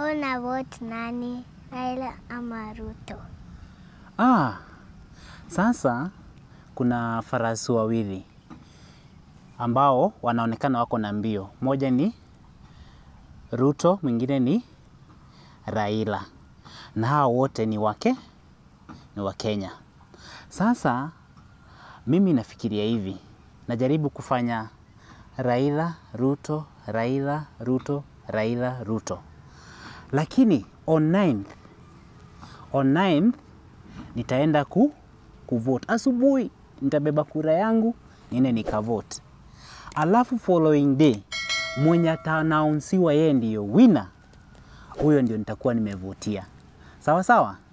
Una vote nani? Raila ama Ruto? Ah, sasa kuna farasi wawili ambao wanaonekana wako na mbio. Moja ni Ruto, mwingine ni Raila, na hao wote ni wake ni wa Kenya. Sasa mimi nafikiria hivi, najaribu kufanya Raila Ruto, Raila Ruto, Raila Ruto, lakini on 9th, on 9th nitaenda ku kuvote asubuhi, nitabeba kura yangu niende nikavote, alafu following day mwenye atanaunsiwa yeye ndiyo winner, huyo ndio nitakuwa nimevotia. Sawa sawa.